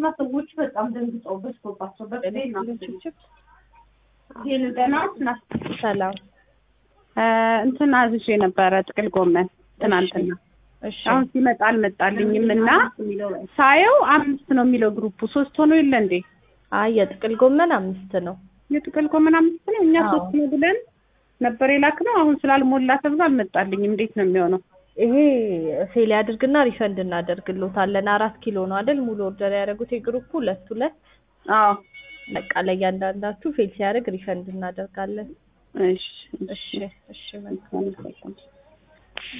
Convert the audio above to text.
ትናንትና ሰዎች በጣም ደንግጠው በዝቶባቸው በቅዴና ችፕችፕ ገና ናት ሰላም እንትን አዝዤ ነበረ ጥቅል ጎመን ትናንትና። እሺ አሁን ሲመጣ አልመጣልኝም እና ሳየው አምስት ነው የሚለው ግሩፑ ሶስት ሆኖ የለ እንዴ? አይ የጥቅል ጎመን አምስት ነው የጥቅል ጎመን አምስት ነው። እኛ አዎ። ሶስት ነው ብለን ነበር የላክነው። አሁን ስላልሞላ ተብሎ አልመጣልኝም። እንዴት ነው የሚሆነው? ይሄ ፌል ያድርግና ሪፈንድ እናደርግሎታለን አራት ኪሎ ነው አይደል ሙሉ ኦርደር ያደረጉት የግሩፑ ሁለት ሁለት አዎ በቃ ለእያንዳንዳችሁ ፌል ሲያደርግ ሪፈንድ እናደርጋለን እሺ እሺ እሺ መልካም እሺ